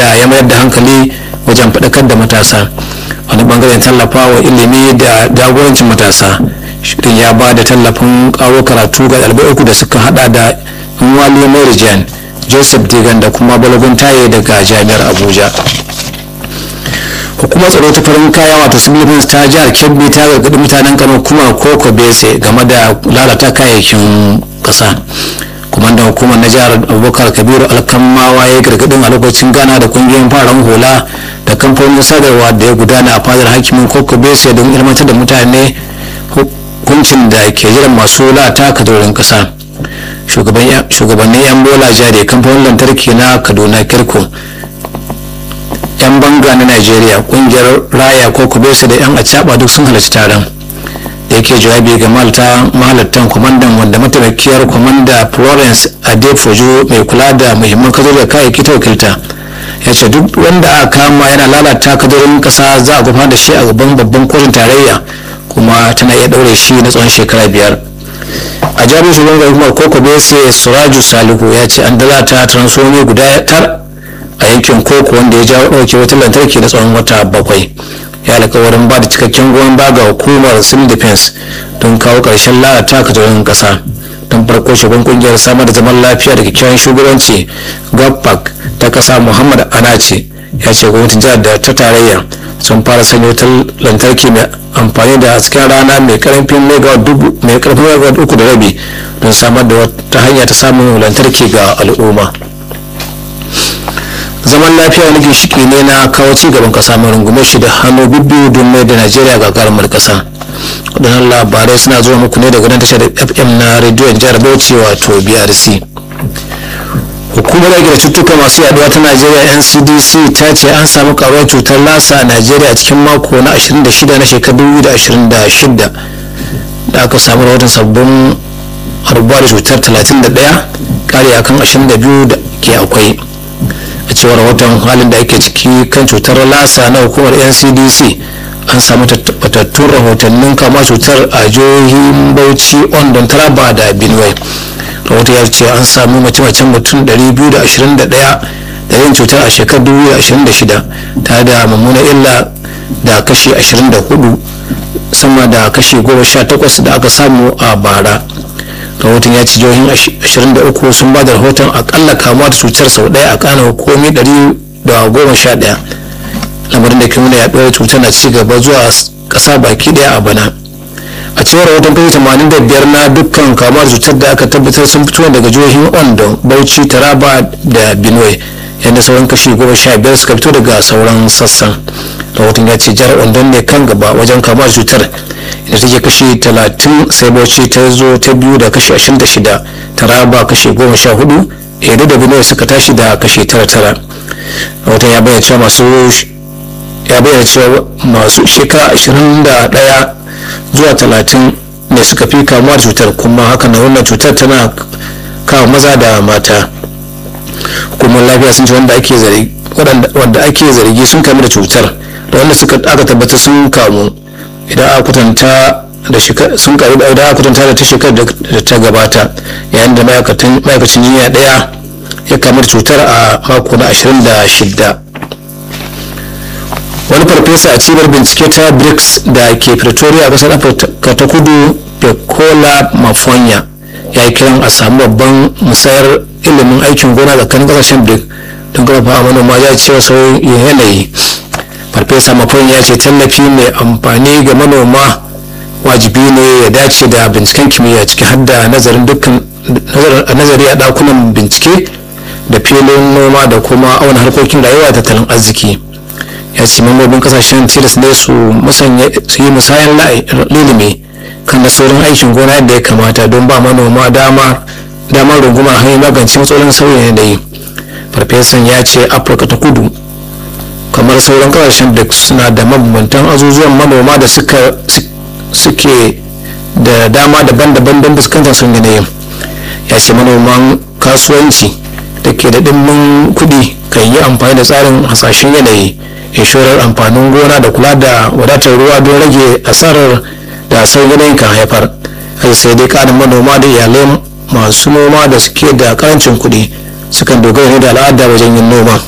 inda ya mayar da hankali wajen faɗakar da matasa wani bangaren tallafawa ilimi da jagorancin matasa shirin ya ba da tallafin karo karatu ga ɗalibai uku da suka hada da nwali morijan joseph digan da kuma balagun taye daga jami'ar abuja hukumar tsaro ta farin kaya wato civil ta jihar kebbi ta gargaɗi mutanen kano kuma koko bese game da lalata kayayyakin ƙasa kwamandan hukumar na jihar abubakar kabiru alkamawa ya gargaɗin a lokacin gana da kungiyoyin fararen hula da kamfanin sadarwa da ya gudana a fadar hakimin koko bese don ilmantar da mutane hukuncin da ke jiran masu lata kadorin ƙasa shugabannin yan bola jari kamfanin lantarki na kaduna kirko yan banga na najeriya kungiyar raya ko kubesa da yan acaba duk sun halarci taron da yake jawabi ga malta mahalattan kwamandan wanda mataimakiyar kwamanda florence adefojo mai kula da muhimman kadorin kayayyaki ta wakilta ya ce duk wanda aka kama yana lalata kadorin kasa za a gudanar da shi a gaban babban kotun tarayya kuma tana iya daure shi na tsawon shekara biyar a jami'in shugaban hukumar koko bese suraju salihu ya ce an dalata transformi guda tar a yankin koko wanda ya jawo ɗauke wutar lantarki na tsawon wata bakwai ya alkawarin ba da cikakken goyon ba ga hukumar civil defense don kawo ƙarshen lalata katorin ƙasa don farko shugaban kungiyar samar da zaman lafiya da kyakkyawan shugabanci gapak ta ƙasa muhammad anace ya ce gwamnatin jihar da ta tarayya sun fara sanya wutar lantarki mai amfani da hasken rana mai karfin megawatt mai karfin megawatt uku da rabi don samar da wata hanya ta samun lantarki ga al'umma zaman lafiya wani ginshiki ne na kawo ci gaban kasa mai rungume shi da hannu bibbiyu don mai da najeriya ga karamar kasa waɗannan labarai suna zuwa muku ne daga nan tashar fm na rediyon jihar bauchi wato brc hukumar yaki da cututtuka masu yaduwa ta najeriya ncdc ta ce an samu karuwar cutar lasa a najeriya a cikin mako na 26 na shekaru 2026 da aka samu rahoton sabbin harbuwa da cutar 31 kare akan 22 da ke akwai a cewar rahoton halin da ake ciki kan cutar lasa na hukumar ncdc an samu tabbatattun rahotannin kama cutar a jihohin bauchi ondon taraba da benue rahoto ya ce an samu mace-macen mutum 221 da yin cutar a shekarar 2026 tare da mummuna illa da kashi 24 sama da kashi 18 da aka samu a bara rahoton ya ci jihohin 23 sun ba da rahoton akalla kamuwa da cutar sau daya a kanan hukumi 111 lamarin da ke nuna yaduwar cutar na ci gaba zuwa kasa baki daya a bana a cewar rahoton kashi 85 na dukkan kamuwa da cutar da aka tabbatar sun fito daga jihohin ondo bauchi taraba da benue yadda sauran kashi 15 suka fito daga sauran sassan rahoton ya ce jihar ondo ne kan gaba wajen kamuwa da cutar da take kashi 30 sai bauchi ta zo ta biyu da kashi 26 taraba kashi 14 edo da benue suka tashi da kashi 99 rahoton ya bayyana cewa masu ya bayyana cewa masu shekara 21 zuwa 30 ne suka fi kamuwa da cutar kuma haka na wannan cutar tana kawo maza da mata hukumar lafiya sun ce wanda ake zargi wanda ake zargi sun kamu da cutar da wanda suka aka tabbata sun kamu idan aka kwatanta da sun karu da idan aka kwatanta da ta shekarar da ta gabata yayin da ma'aikacin jinya daya ya kamu da cutar a mako na 26 wani farfesa a cibiyar bincike ta brics da ke pretoria a kasar afirka ta kudu pecola mafonya ya yi kiran a samu babban musayar ilimin aikin gona tsakanin kasashen bric don karfafa manoma ya ce sauyin yanayi farfesa mafonya ya ce tallafi mai amfani ga manoma wajibi ne ya dace da binciken kimiyya ciki har da nazarin dukkan nazari a dakunan bincike da filin noma da kuma auna harkokin rayuwa da tattalin arziki ya ce mambobin kasashen tilas ne su yi musayan lilimi kan da saurin aikin gona yadda ya kamata don ba manoma dama damar rungumar hanyar magance matsalolin sauyin yanayi farfesan ya ce afirka ta kudu kamar sauran kasashen da suna da mabambantan azuzuwan manoma da suke da dama daban-daban don fuskantar sun yanayin ya ce manoman kasuwanci da ke da ɗimbin kuɗi kan yi amfani da tsarin hasashen yanayi inshorar amfanin gona da kula da wadatar ruwa don rage asarar da sauyin yanayin kan haifar sai dai ƙarin manoma da iyalai masu noma da suke da karancin kuɗi sukan dogara ne da al'ada wajen yin noma